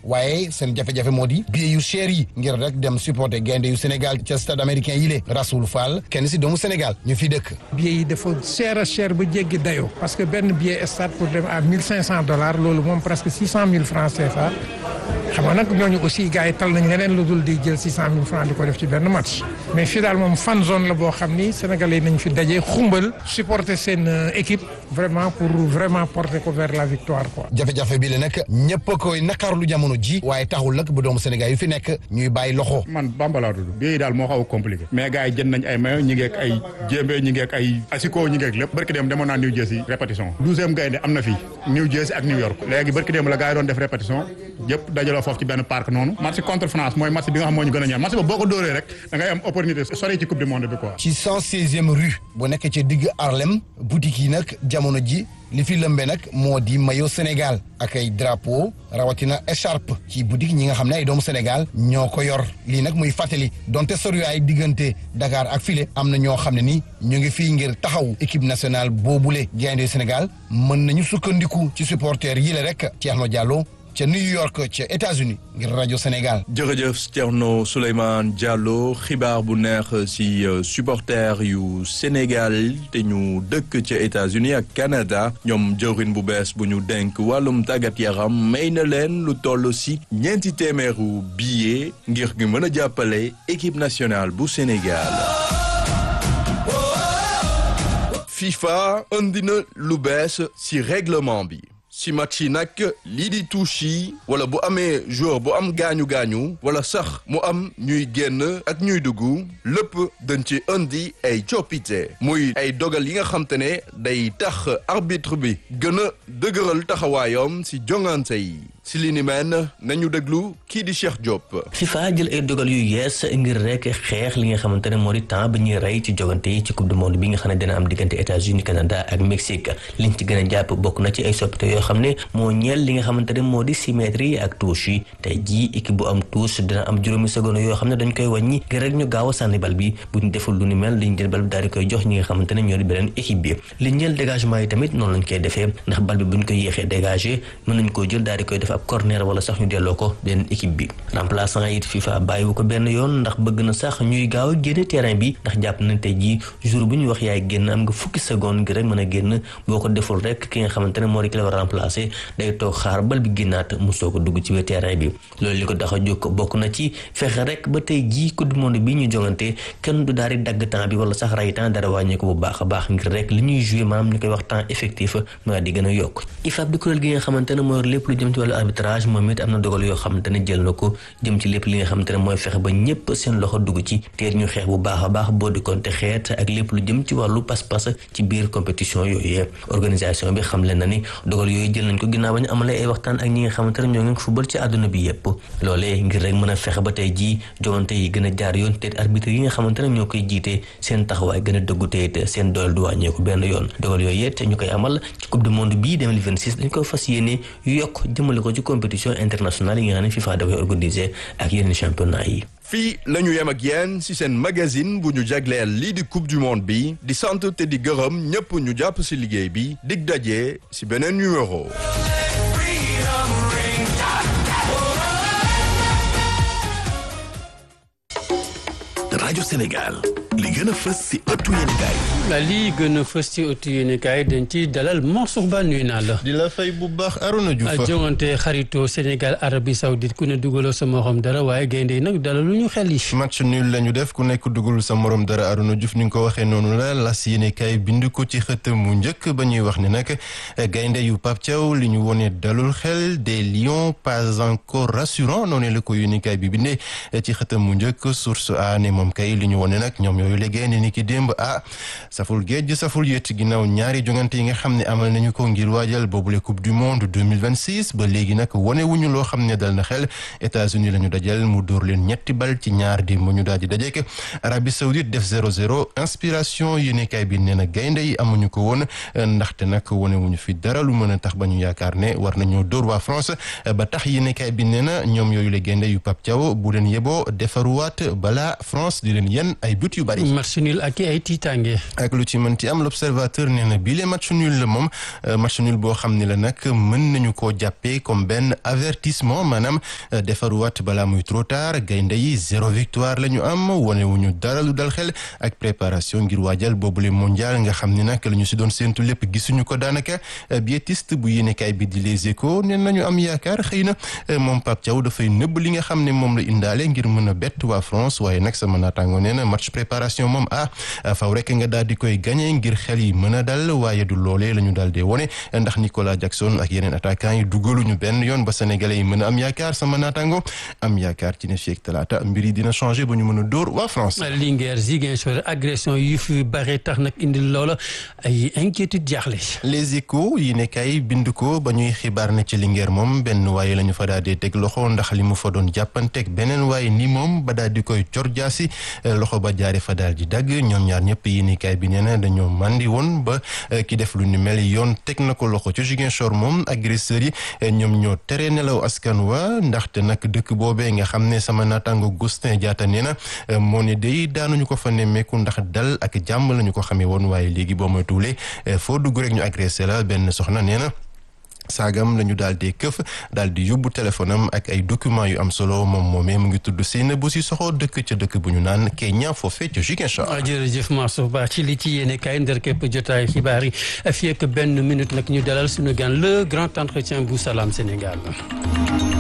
waaye seen jafe-jafe moo di billet yu cher yi ngir rek dem supporter gaynde yu Sénégal ca stade américain yi lée Rasoul Fall kenn si doomu Sénégal ñu fi dëkk billet yi dafa cher a cher ba jéggi dayoo parce que benn billet stade pour dem à mille cinq cent dollars loolu moom presque six cent mille francs CFA xam nga nag ñooñu aussi gars yi tal nañ leneen lu dul di jël six cent mille francs di ko def ci benn match mais fii daal moom fan zone la boo xam ni sénégalais nañ fi daje xumbal supporter seen équipe vraiment pour vraiment porter ko vers la victoire quoi. jafe-jafe bi la nag ñëpp a koy naqarlu jamono ji waaye taxul nag bu doomu Sénégal yu fi nekk ñuy bàyyi loxo. man Bamba laa tudd bii daal moo xaw a compliqué mais gars yi jënd nañ ay mayo ñi ngeek ay jéembe ñi ngeek ay asiko ñi ngeek lépp barki dem demoon naa New Jersey répétition douzième gaynde am na fii New Jersey ak New York léegi barki dem la gars yi doon def répétition yëpp dajaloo foofu ci benn parc noonu match contre France mooy match bi nga xam moo ñu gën a ñaan match ba boo ko dóoree rek da ngay am opportunité sori ci coupe du monde bi quoi ci cent seizième rue bu nekk ci digg Harlem boutique yi nag jamono ji li fi lëmbe nag moo di maillot Sénégal ak ay drapeau rawatina écharpe ci boutique ñi nga xam ne ay doomu Sénégal ñoo ko yor lii nag muy fàttali donte soriwaay diggante Dakar ak file am na ñoo xam ne ni ñu ngi fii ngir taxaw équipe nationale boobule gaynde Sénégal mën nañu sukkandiku ci supporters yi la rek Thierno Diallo ca New York ca États-Unis ngir rajo Sénégal. jërëjëf Thierno Souleymane Diallo xibaar bu neex ci supporter yu Sénégal te ñu dëkk ca États-Unis ak Canada ñoom jëwrin bu bees bu ñu denk wàllum tàggat yaram may na leen lu toll ci ñeenti téeméeru billet ngir gi mën a jàppale équipe nationale bu Sénégal. FIFA indi na lu bees ci règlement bi. si match yi nag lii di touche yi wala bu amee joueur bu am gaañu gaañu wala sax mu am ñuy génn ak ñuy dugg lépp dañ ci indi ay coppite muy ay dogal yi nga xam te ne day tax arbitre bi gën a dëgëral taxawaayam si jongante yi si li ni mel nañu déglu kii di Cheikh Diop. FIFA jël ay dogal yu yees ngir rek xeex li nga xamante ne moo di temps bi ñuy rey ci jogante yi ci coupe du monde bi nga xam ne dina am diggante États-Unis Canada ak Mexique liñ ci gën a jàpp bokk na ci ay soppite yoo xam ne moo ñeel li nga xamante ne moo di symétrie yi ak touche yi tey jii équipe bu am touche dina am juróomi seconde yoo xam ne dañ koy wàññi ngir rek ñu gaaw a sànni bal bi bu ñu deful lu ni mel liñ jël bal bi daal di koy jox ñi nga xamante ne ñoo di beneen équipe bi li ñeel dégagement yi tamit noonu lañ koy defee ndax bal bi bu ñu koy yéexee dégagé mën nañ koo jël daal di koy def ab corner wala sax ñu delloo ko benn équipe bi remplaçant it FIFA bàyyiwu ko benn yoon ndax bëgg na sax ñuy gaaw a génne terrain bi ndax jàpp nañ tey jii jour bu ñu wax yaay génn am nga fukki seconde ngir rek mën a génn boo ko deful rek ki nga xamante ne moo di ki la war a remplacer day toog xaar bal bi génnaat mu soog a dugg ci biir terrain bi loolu li ko tax a jóg bokk na ci fexe rek ba tey jii coupe du monde bi ñu jongante kenn du daal di dagg temps bi wala sax ray temps dara wàññeeku bu baax a baax ngir rek li ñuy joué maanaam ñu koy wax temps effectif maa di gën a yokk IFAB di kuréel gi nga xamante ne mooy lépp lu jëm ci wàllu arbitrage moom it am na dogal yoo xamante ne jël na ko jëm ci lépp li nga xamante ne mooy fexe ba ñëpp seen loxo dugg ci teer ñu xeex bu baax a baax boo di konte xeet ak lépp lu jëm ci wàllu pas-pas ci biir compétition yooyu organisation bi xam leen na ni dogal yooyu jël nañ ko ginnaaw ba ñu amalee ay waxtaan ak ñi nga xamante ne ñoo ngi football ci àdduna bi yépp loolee ngir rek mën a fexe ba tey jii jogante yi gën a jaar yoon te arbitre yi nga xamante ne ñoo koy jiite seen taxawaay gën a dëggu te it seen doole du wàññeeku benn yoon dogal yooyu it ñu koy amal ci coupe du monde bii 2026 dañ ko fas yéene yokk jëmale ko ci compétition internationale yi nga xam ne FIFA dafay organiser ak yeneen championnat yi fii la ñu yem ak yéen ci seen magazine bu ñu jagleel lii di coupe du monde bi di sant te di gërëm ñëpp ñu jàpp ci liggéey bi dig daje ci beneen numéro. rajo Sénégal li gën a fës ci ëttu yéenekaay la lii gën a fës ci ëttu yéenekaay dañ ci dalal Mansour Ba nuyu naa la. di la fay bu baax Arona Diouf. jongante xarito Sénégal Arabie Saoudite ku ne dugaloo sa morom dara waaye gaynde yi nag dalal lu ñu xel yi. match nul la ñu def ku nekk dugalul sa morom dara Arona Diouf ni nga ko waxee noonu la las yéenekaay bind ko ci xët mu njëkk ba ñuy wax ne nag gaynde yu Pape Thiaw li ñu wone dalul xel des lions pas encore rassurant noonu la ko yéenekaay bi bindee ci xët mu njëkk source a ne moom kay li ñu wone nag ñoom yooyu la gaynde ni ki démb ah saful géej saful yët ginnaaw ñaari jongante yi nga xam ne amal nañu ko ngir waajal boobule coupe du monde 2026 ba léegi nag wane wuñu loo xam ne dal na xel États-Unis la ñu dajal mu dóor leen ñetti bal ci ñaar di mu ñu daal di dajeek Arabie Saoudite def 0-0 inspiration yéenekaay bi nee na gaynde yi amuñu ko woon ndaxte nag wane wuñu fi dara lu mën a tax ba ñu yaakaar ne war nañoo dóor waa France ba tax yéenekaay bi nee na ñoom yooyu la gaynde yu Pape Thiaw bu leen yeboo defaruwaat balaa France di leen yenn ay but yu bari. match nul ak ay tiitaange. ak lu ci mënti am l'observateur nee na bii match nul la moom match nul boo xam ne la nag mën nañu koo jàppee comme benn avertissement maanaam defaruwaat balaa muy trop tard gaynde yi zéro victoire la ñu am wane wu ñu dara lu dal xel ak préparation ngir waajal boobule mondial nga xam ne nag la ñu si doon séentu lépp gisuñu ko daanaka biétiste bu yéenekaay bi di Les Échos nee nañu am yaakaar xëy na moom Pape Thiaw dafay nëbb li nga xam ne moom la indaale ngir mën a bett waa France waaye nag sama naataango nee na match préparation moom ah faw rek nga daal di koy gagné ngir xel yi mën a dal waaye du loolee la ñu daal di wone ndax Nicolas Jackson ak yeneen attaquant yi dugaluñu benn yoon ba sénégalais yi mën a am yaakaar sama naataango am yaakaar ci ne fii ak talaata mbir yi dina changé ba ñu mën a dóor waa France. Linguère Ziguinchor agression yu fi bare tax nag indi loola ay inquiétude jaaxle. Les Échos yi ne kay bind ko ba ñuy xibaar ne ci Linguère moom benn waaye la ñu fa daal di teg loxo ndax li mu fa doon jàppanteeg beneen waaye ni moom ba daal di koy cor jaasi loxo ba jaare fa daal di dagg ñoom ñaar ñëpp yi ni kay bi nee na dañoo màndi woon ba ki def lu ni mel yoon teg na ko loxo ci Ziguinchor moom agresseurs yi ñoom ñoo tere nelaw askan wa ndaxte nag dëkk boobee nga xam ne sama naataango Gustin Diatta nee na moo ne day daanuñu ko fa nemmeeku ndax dal ak jàmm lañu ko xamee woon waaye léegi boo ma tuulee foo dugg rek ñu agressé la benn soxna nee na saagam la ñu daal di këf daal di yóbbu téléphone am ak ay documents yu am solo moom moomee mu ngi tudd Seynabou Cissokho dëkk ca dëkk bu ñu naan Kenya foofee ca Ziguinchor. jërëjëf Mansour Ba ci li ci yéene kaay ndër képp jotaay xibaar yi fii ak benn minute nag ñu dalal suñu gan le grand entretien bu Salam Sénégal.